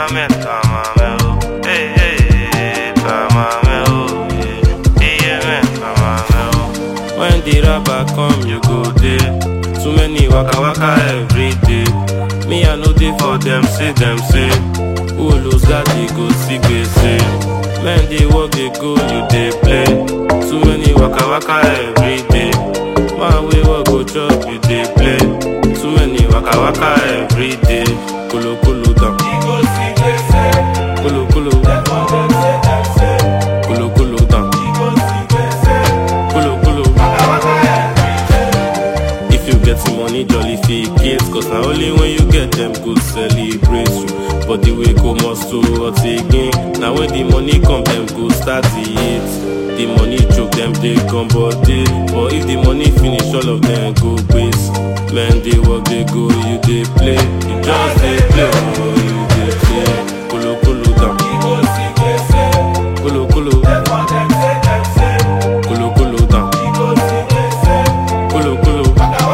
Tamame, tamame, oh. Hey, hey, hey, tamame, oh. Yeah, yeah, man, tamame, oh. When the rapper come, you go there. Too many waka waka every day. Me, I know they for them, say them, say. Who lose that, they go see, say. Men, they work, they go, you they play. Too many waka waka every day. Man, we work, go chop, you they play. Too many waka waka every day. Kulu kulu down. Kulu kulu. Kulu kulu down. Kulu kulu. If you get some money, jolly fake it. Cause now only when you get them good celebrate you. But the way go must to what again. Now when the money come, them go start to eat. The money choke them, they come body. But if the money finish, all of them go waste. Men they work, they go, you they play. You just they play, oh, you they play. Kulu kulu down. Kulu kulu. Kulu kulu down. Kulu kulu.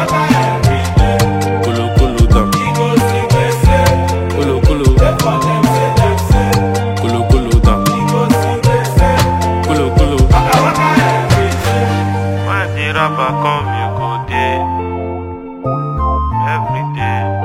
Kulu kulu down. Kulu kulu. Kulu kulu down. Kulu kulu. When the rapper come, you go there. Every day.